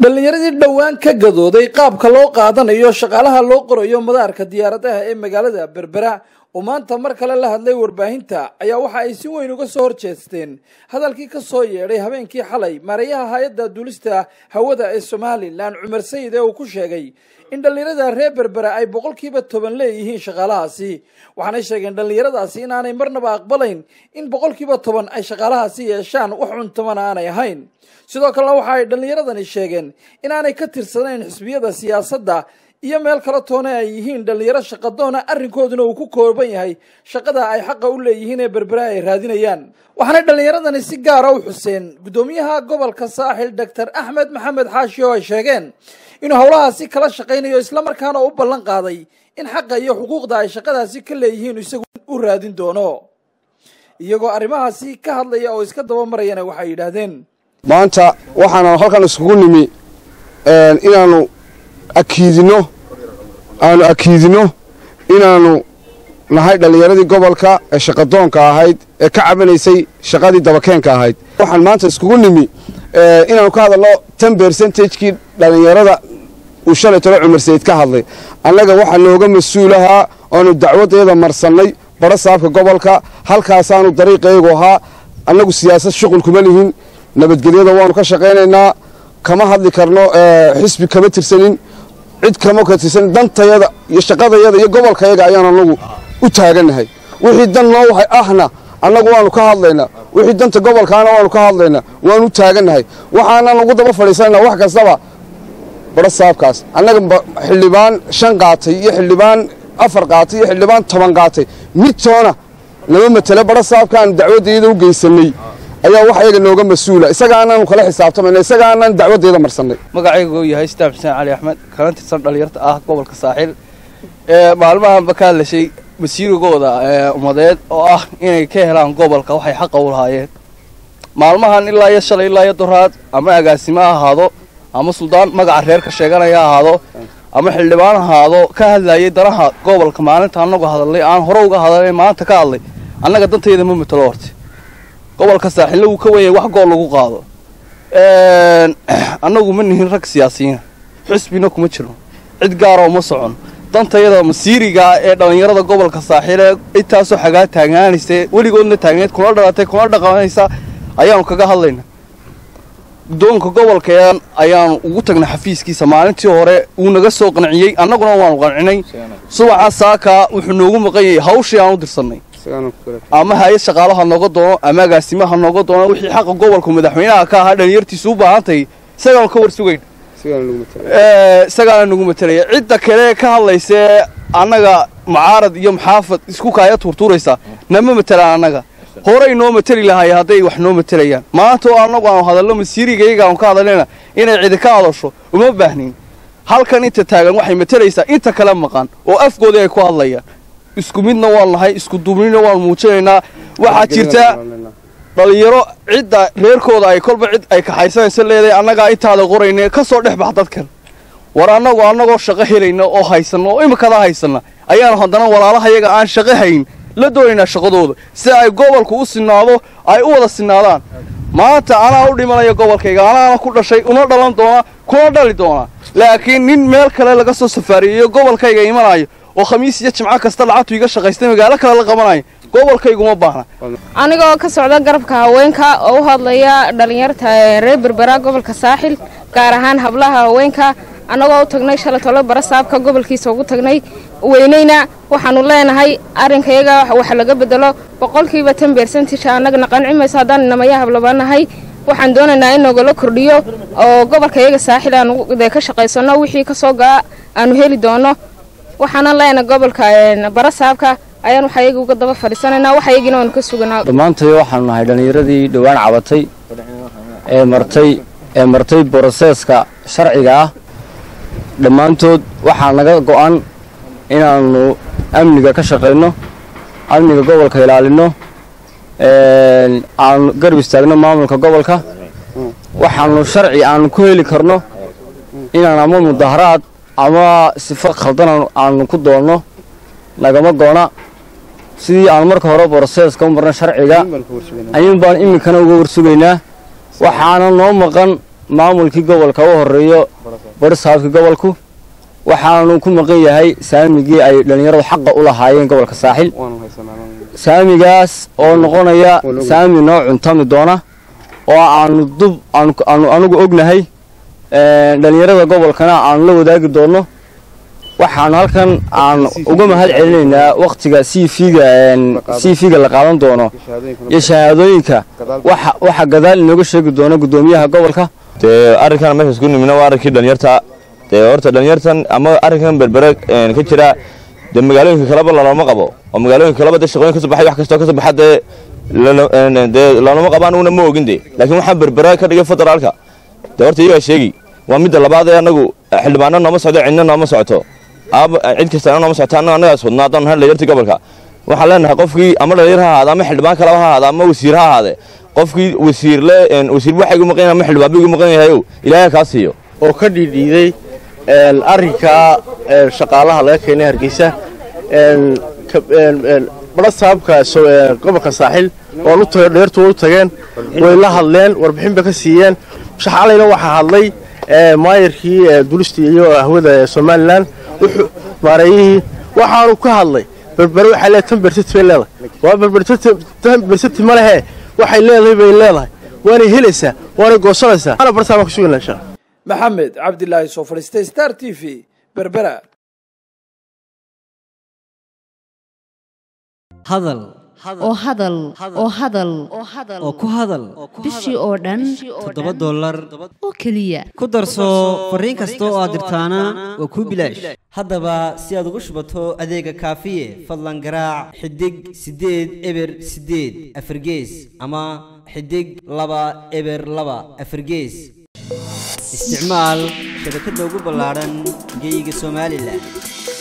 dhallinyaradii dhowaan ka gadooday qaabka loo qaadanayo shaqaalaha loo qorayo madaarka diyaaradaha ee magaalada berbera oo maanta mar kale la hadlay warbaahinta ayaa waxa ay si weyn uga soo horjeesteen hadalkii ka soo yeedhay habeenkii xalay maareeyaha hay-adda duulista hawada ee somalilan cumar sayid ee uu ku sheegay in dhallinyarada reer berbera ay boqolkiiba toban leeyihiin shaqaalahaasi waxaanay sheegeen dhallinyaradaasi inaanay marnaba aqbalayn in boqolkiiba toban ay shaqaalahaasi yeeshaan wax cuntamana aanay ahayn sidoo kalena waxa ay dhallinyaradani sheegeen inaanay ka tirsanayn xisbiyada siyaasadda iyo meel kale toona ay yihiin dhallinyaro shaqadoona arrinkooduna uu ku kooban yahay shaqada ay xaqa u leeyihiin ee berbera ay raadinayaan waxaanay dhallinyaradani si gaara u xuseen guddoomiyaha gobolka saaxil doctor axmed maxamed xaashi oo ay sheegeen inuu howlahaasi kala shaqaynayo islamarkaana u ballan qaaday in xaqa iyo xuquuqda ay shaqadaasi ka leeyihiin isagu u raadin doono iyagoo arrimahaasi ka hadlaya oo iska daba marayana waxay yidhaahdeen maanta waxaana halkan iskugu nimi inaanu akiidino aanu akiidino inaanu nahay dhallinyaradii gobolka ee shaqadoonka ahayd ee ka cabanaysay shaqadii dabakeenka ahayd waxaan maanta iskugu nimi inaanu ka hadalno ten bercentage-kii dhallinyarada uu shalay tolo cumar sayid ka hadlay annaga waxaa nooga mas-uulahaa oanu dacwaddeeda marsannay badho saabka gobolka halkaasaanu dariiqaygu ahaa annagu siyaasad shuqul kuma lihin nabadgelyada waanu ka shaqaynaynaa kama hadli karno xisbi kama tirsanin cid kama ka tirsanin dantayada iyo shaqadayada iyo gobolkayaga ayaan annagu u taagannahay wixii dan noo wahay ahna annagu waanu ka hadlaynaa wixii danta gobolkaana waanu ka hadlaynaa waanu u taagannahay waxaanan ugu daba fadhiisanaynaa wax kastaba badho saabkaas annaga xildhibaan shan qaatay iyo xildhibaan afar qaatay iyo xildhibaan toban qaatay midtoona nama matele badho saabkaanu dacwaddeeda u geysannay ayaa wax ayaga nooga mas-uula isagaanaanu kala xisaabtamayna isagaanaan dacwaddeeda marsannay magacaygu yahay sitaan xuseen cali axmed kana tirsan dhallinyarta ah gobolka saaxiil ee maalmahanba ka hadlashay masiirigooda ummadeed oo ah inay ka helaan gobolka waxay xaqa u lahaayeen maalmahan ilaa iyo shalay ilaa iyo doraad ama agaasimo ha ahaado ama suldaan magaca reerka sheeganaya ha ahaado ama xildhibaan ahaado ka hadlayay danaha gobolka maalinta annagu hadalnay aan hore uga hadalnay maanta ka hadlay annaga dantayda ma matalo horte gobolka saaxiille wuu ka wenyay wax gool lagu qaado annagu ma nihin rag siyaasiyiina xusbina kuma jirno cid gaaroo ma socon dantayada masiirigaa ee dhallinyarada gobolka saaxiile intaasoo xagaa taagnaanaysa weligoodna taagneed kuna dhalatay kuna dhaqanaysa ayaanu kaga hadlayna guddoonka gobolkeen ayaanu ugu tagnay xafiiskiisa maalintii hore wuu naga soo qanciyey annaguna waanu qancinay subaxa saaka wuxuu noogu maqan yahay hawshii aan u dirsannay ama hay-ad shaqaalaha nooga doono ama agaasimaha nooga doono wixii xaqa gobolku madaxweynaha ka ahaa dhalinyartiisu u baahantahay isagaanu ka war sugayn isagaana nagu matelaya cidda kale ka hadlaysee annaga mucaarad iyo maxaafad isku kaaya tuurtuuraysa nama matelaan annaga horey noo mateli lahaye hadday wax noo matelayaan maanta oo annagu aanu hadalno masiirigayga aanu ka hadalnayna inay cidi ka hadasho uma baahnayn halkan inta taagan waxay matelaysaa inta kale maqan oo afgoodii ay ku hadlayaan isku midna waan nahay isku duubnina waan muujinaynaa waxaa jirta dhallinyaro cidda reerkooda ay kolba cid ay kaxaysanaysa leedahay annagaa intaada qorayne ka soo dhex bax dadkan war annagu annagoo shaqo helayna oo haysanna oo imikadaa haysanna ayaanu haddana walaalahayaga aan shaqo hayn la doonaynaa shaqadooda si ay gobolku u sinaado ay u wada sinaadaan maanta anaa u dhimanaya gobolkayga anaana ku dhashay una dhalan doona kuna dhali doonaa laakiin nin meel kale laga soo safaariyeyo gobolkayga imanayo oo khamiis iyo jimco kasta lacagtu iga shaqaystay magaalo kale la qabanayo gobolkayguma baahna anigoo ka socda garabka haweenka oo u hadlaya dhallinyarta reer berbera gobolka saaxil gaar ahaan hablaha haweenka annagoo u tagnay shalay tolo bara saabka gobolkiisa ugu tagnay weynayna waxaanu leenahay arrinkayaga wax laga bedelo boqolkiiba tan beersantisha annagana qanci mayso haddaan inamaya hablabanahay waxaan doonaynaa in nogala kordhiyo oo gobolkayaga saaxil aanu ka shaqaysano wixii kasoo gaa aanu heli doono waxaana leenahay gobolka bara saabka ayaan waxayaga uga daba fadhiisanaynaa waxayagina waanu ka suganaa dhammaantay waxaanu nahay dhallinyaradii dhowaan cabatay ee martay ee martay broseeska sharciga ah dhammaantood waxaa naga go'an inaannu amniga ka shaqayno amniga gobolka ilaalinno aanu garab istaagno maamulka gobolka waxaanu sharci aanu ku heli karno inaan ama mudaharaad ama sifo khaldan aanu ku doonno nagama goona sidii aan marka hore broseeska u marna sharciga ayuun baan iminkana uga warsugaynaa waxaana noo maqan maamulkii gobolka u horeeyo barisaabkii gobolku waxaanu ku maqan yahay saamigii ay dhallinyaradu xaqa u lahaayeen gobolka saaxil saamigaas oo noqonaya saami noo cuntami doona oo aanu dub aanu anugu ognahay dhallinyarada gobolkana aanu la wadaagi doonno waxaanu halkan aan uga mahad celinaynaa wakhtiga c v-ga c v-ga la qaadan doono iyo shahaadooyinka waxa gadaal inooga sheegi doono guddoomiyaha gobolka dee arrinkan meeshaas ku nimina waa arrinkii dhalinyarta dee horta dhalinyartan ama arrinkan berbere ka jira dee magaalooyinka kaleba lalooma qabo oo magaalooyinka kaleba dee shaqooyin kasoo baxay wax kastoo kasoo baxa dee dee lalooma qabo anuguna ma ogin dee laakiin waxaan berbere ka dhigay federaalka dee horta iyagaa sheegi waa midda labaad ee anagu xildhibaano nooma socdo cidna nooma socoto cid kastana nooma socoto annaga annagaas wadnaa haddaan nahay dhalinyartii gobolka waxaan leenahay qofkii ama dhalinyar ha ahaada ama xildhibaan kaleba ha ahaada ama wasiir ha ahaade qofkii wasiirle wasiir waxa igu maqan yahay ama xildhibaan bu igu maqan yahayow ilaahay kaa siiyo oo ka dhiidhiiday arrinka shaqaalaha laga keenay hargeysa barasaabka gobolka saaxil oo dheertu u tageen way la hadleen warbixin bay ka siiyeen shaxalayna waxaa hadlay maayarkii dulistii iyo hawada somalilan maareeyihii waxaanu ka hadlay berbere waxay leedahay tan bersati bay leedahay waa berbertan bersati ma lehe waxay leedahay bay leedahay waanay helaysaa waanay goosanaysaa ana barasaabaan ku sugayna insha maxamed cabdilaahi soo fadhiistay star t v berbera hadal oo hadal oo hadal oo ku hadal bishii oo dhan toddoba dollar oo keliya ku darso fariin kasta oo aad dirtaana waa kuu bilaash haddaba si aad ugu shubato adeega kaafiye fadlan garaac xidig siddeed eber siddeed afargees ama xidig laba eber laba afargees isticmaal shabakadda ugu ballaadhan geeyiga somalilan